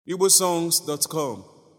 igbosongs.com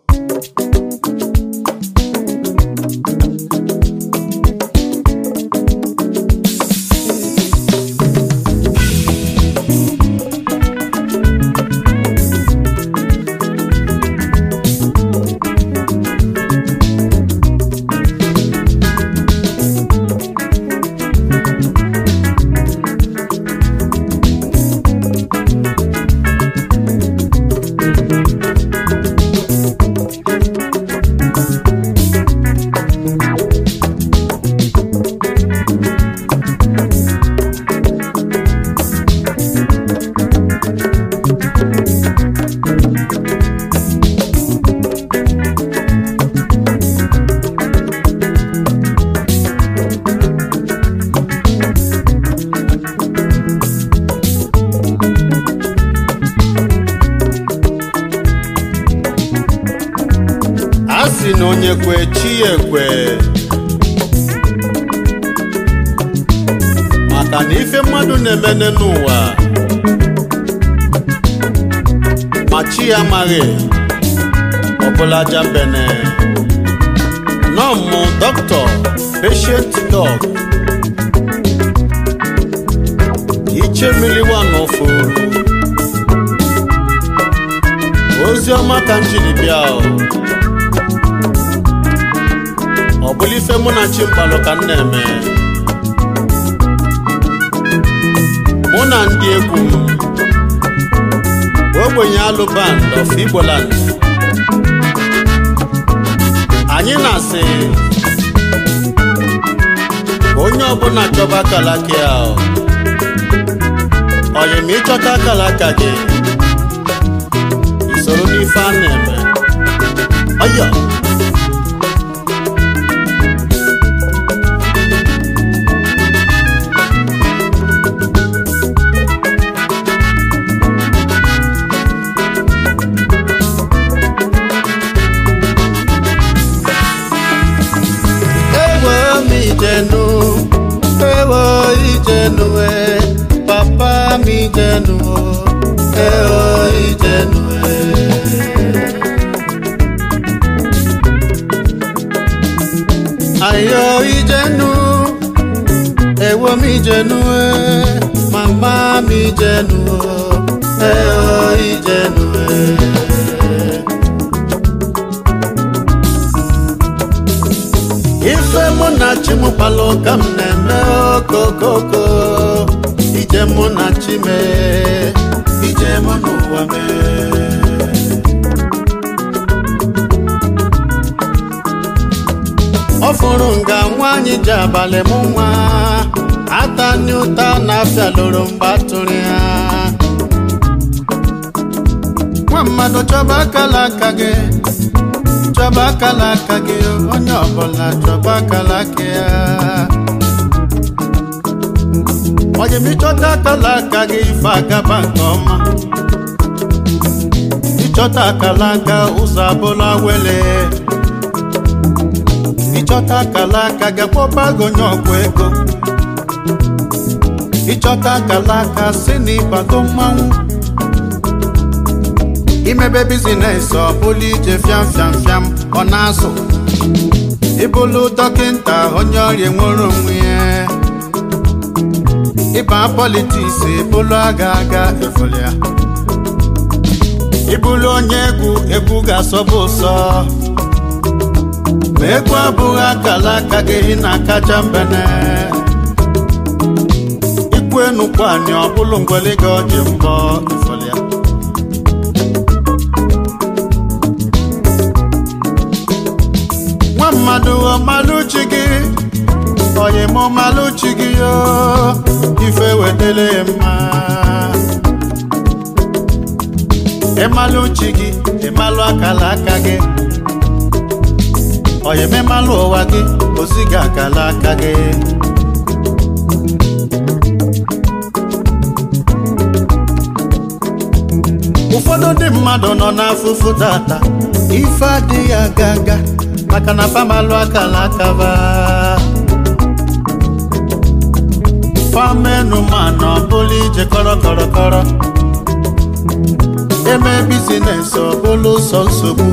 a sị na onye kwe chi ya ekwe maka na ife mmadụ na-emene n'ụwa ma chi ya amaghị ọbụla jambene nọmụ dọkịta patient dog iche mmiri n'ofu ozi ọma ka m jiri bịa o. ọ bụla ife mụ na chi mkpalụ ka m na-eme mụ na ndị egwu m ogbenye alụ band of igboland anyị na-asị ka onye ọbụla chọba akalaka ya o. oyi ma ịchọta akalaka gị isoro n'ife a na-eme ọyọ ewo m ijenu ewo ijenu e papa m ijenu ewo ijenu e ayo ijenu ewo m ijenu e mama m ijenu ewo ijenu e ife mụ na chi m kpalụ ka m na-eme okokoko ije mụ na chi mee ije mụ n'ụwa mee ọ fụrụ nga nwaanyị ji abalị mụ nwa atani ụta na-afịa lụrụ mgbe atụrụ ya nwa mmadụ chọba akala aka gị chọba akala aka gị onye ọbụla chọba akala aka ya onye m ịchọta akala aka gị ife agaba nke ọma ịchọta akala aka ụzọ abụla wele ịchọta akala aka gị kpọba gị onye ọgwụ ego ịchọta akala aka si na ịbago mmanwụ imebe bizines ọ bụla ije fiam fiam fiam ọ na-azụ ịbụlụ dọkịnta onye ọrịa nwere onwe ya ịba politiks ịbụlụ aga aga efolia ịbụlụ onye egwu egwu ga-asọbụ ụsọ ma egwu abụghị akala aka gị na-akacha mbene ikwu enukwu anyị ọ bụlụ ngwele gị ọjị mbọ efolia nwa mmadụ ọmalụchi gị onye m ọmalụchi gị yo ife wetele ya mma ịmalụchi gị ịmalụ akala aka gị onye m ịmalụ ụwa gị ozi gị akala aka gị ụfọdụ ndị mmadụ nọ n'afụfụ tata ife adịghị aga aga maka na famalụ akala akaba famenụ mana ọ bụla ije kọrọ kọrọ kọrọ eme bizines ọ bụrụ sọ nsogbu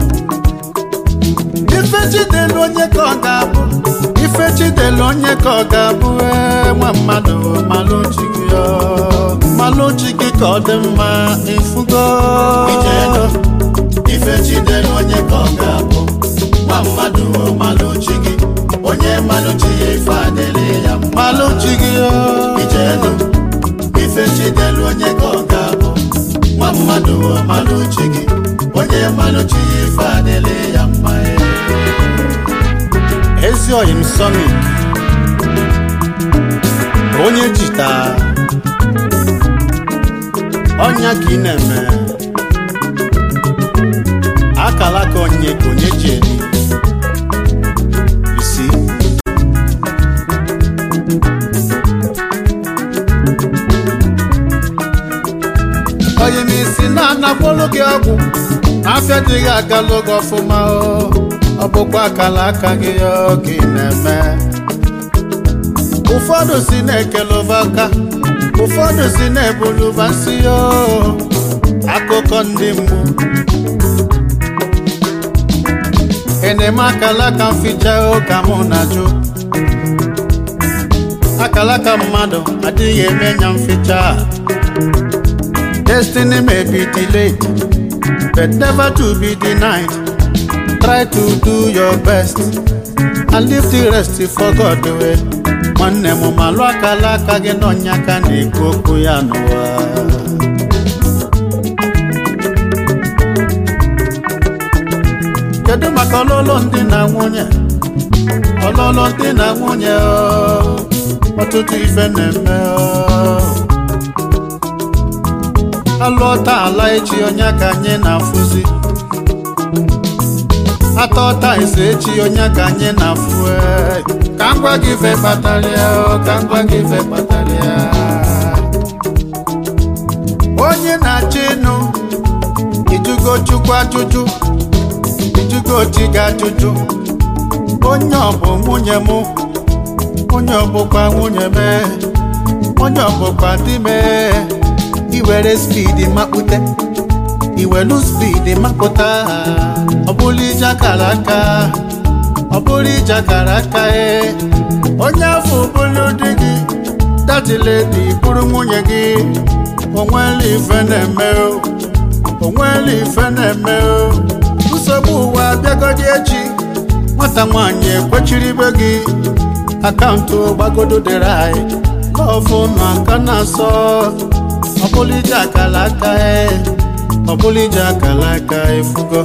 ife chidelu onye ka ọ ga-abụ ife chidelu onye ka ọ ga-abụ ee, nwa mmadụ malụ chi gị ọ. malụ chi gị ka ọ dị mma ifugo Ijeenu, ife chidelu onye ka ọ ga-abụ nwa mmadụ malụ chi gị onye malụ chi ya ife adịrị ya mma malụ chi gị ọ. Ijeenu, ife chidelu onye ka ọ ga-abụ nwa mmadụ malụ chi gị onye malụ chi ya ife adịrị ya mma ezi oyim sonic onye jita ọnya ka ị na-eme akala ka onye ka onye ji eri isi oyim isi na-anakwolu gị ọgwụ afịa dịghị agalụ gị ọfụma o ọ bụkwa akala aka gị oge na-eme ụfọdụ si na-ekelụva aka ụfọdụ si na-ebuluva nsị o akụkọ ndị mgbu eneme akala aka mficha ka mụ na-ajụ akala aka mmadụ adịghị eme nya mficha destiny may be delayed but never to be denied try to do your best and leave the rest for God way. nwanne m malụ akala aka gị n'ọnya aka na-ekwu okwu ya n'ụwa kedu maka ọlụlụ ndị na nwunye ọlụlụ ndị na nwunye ọ, ọtụtụ ife na-eme ọ. alụọta ala echi onye aka anyị na-afụzi ata ọta ise echi onye ka anyị na-afụ ee. ka m gwa gị ife kpatara ya o, ka m gwa gị ife kpatara ya onye na-achọ ịnụ ijugo chukwu ajụjụ ijugo chi gị ajụjụ onye ọbụ nwunye m onye ọbụkwa nwunye m onye ọbụkwa di m iwere spidi makpute iwelu spidi mapụta ọ bụrụ ije akara aka ọ bụrụ ije akara aka ee onye afọ bụrụ di gị datiledi bụrụ nwunye gị onwere ife na-eme o onwere ife na-eme o nsogbu ụwa abịagodi echi nwata nwaanyị ekwechiri ibe gị akaụntụ gbagodo dịrị anyị lọvụ na aka na-asọ ọ bụrụ ije akara aka ee ọ bụrụ ije akara aka efugo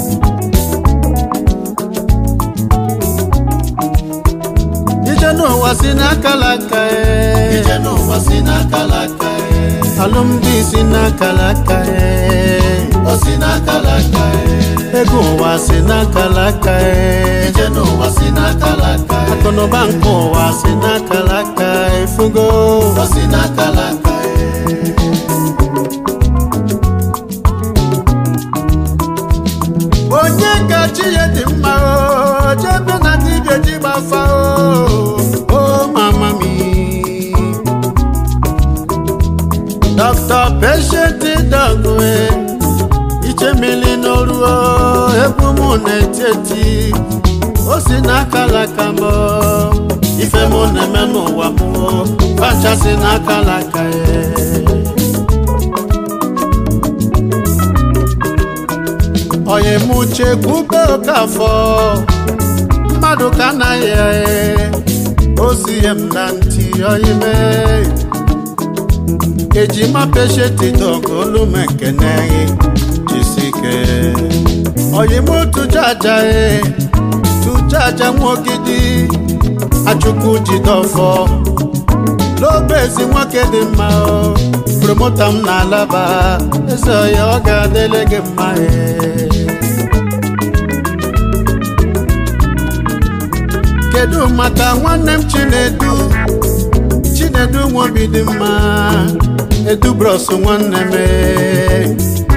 ije n'ụwa si n'akara aka ee ije n'ụwa si n'akala aka ee. alụmdi si n'akara aka ee o si n'akala aka ee. ego ụwa si n'akara aka ee ije n'ụwa si n'akala aka ee. akụnụba nke ụwa si n'akara aka efugo o si n'akala aka ee. onye ka chi ya dị mma o jebe na dibịa ji gbafa o o mama mi dr patient dogwe ichemili n'oru o egwu mụ na-eti eti o si n'akala aka m o. ife mụ na-eme n'ụwa m o facha si n'akala aka ya onye m uche kwube okafọ mmadụ ka anaghị eghe ozie m na ntị oime ejima peshetidogo olu m ekene gị jisike onye m tụjaja e tụjaja nwogidi achukwu jidofọ n'obe ezi nwoke dị mma o promota m na-alaba eze ya ọ ga-adịle gị mma ee. kedu maka nwanne m chinedu chinedu nwobi dị mma edu bros nwanne m ee.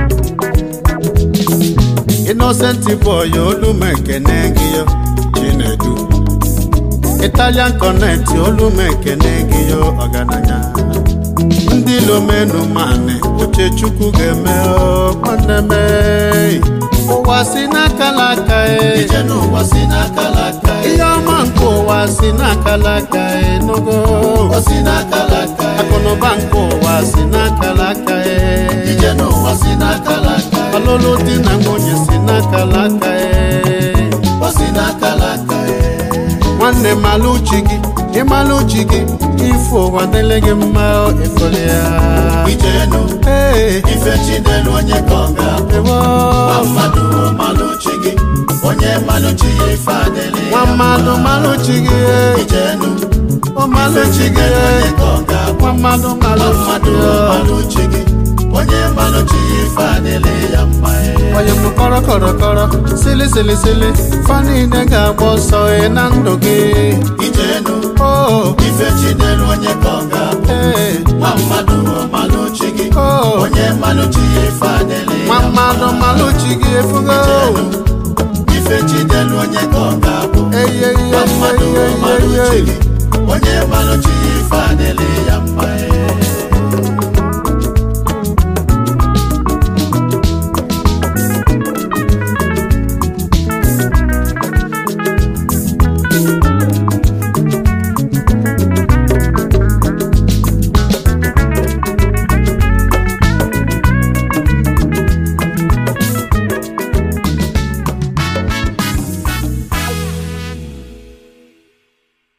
innocent boy olu m ekene gị yo chinedu italian connect olu m ekene gị yo ọgaranya ndị lomenu mani uche chukwu ga-eme o, nwanne m e. ụwa si n'aka n'aka e. ije n'ụwa si n'aka n'aka ihe ọma nke ụwa si n'aka n'aka e, n'ogo o si n'aka n'aka akụnụba nke ụwa si n'aka n'aka e. ije n'ụwa si n'aka n'aka ọlụlụ di na nwunye si n'aka n'aka e. o si n'aka n'aka nwanne malụ chi gị ịmalụ chi gị ife ụwa dịrị gị mma efere ya ije nụ Ee, ife chinelu onye ka ọ ga-abụ ewo. nwa mmadụ malụ chi gị onye malụ chi ya ife adịrị nwa ya mmadụ malụ chi gị ije nụ ọ malụ ife chi gị chinelu onye ka ọ ga-abụ nwa mmadụ malụ nwa chi mmadụ gị malụ chi gị onye malụ chi ya ife adịrị ya mma onye m kọrọ kọrọ kọrọ sili sili sili fa niile ga-agba ọsọ ị na ndụ gị ije nụ o ife chinelu onye ka ọ ga-abụ ee nwa mmadụ malụ chi gị o onye malụ chi ya ife adịrị nwa ya mma mmadụ malụ chi gị efugo ife chinelu onye ka ọ ga-abụ eyiye nwa mmadụ malụ chi gị onye malụ chi ya ife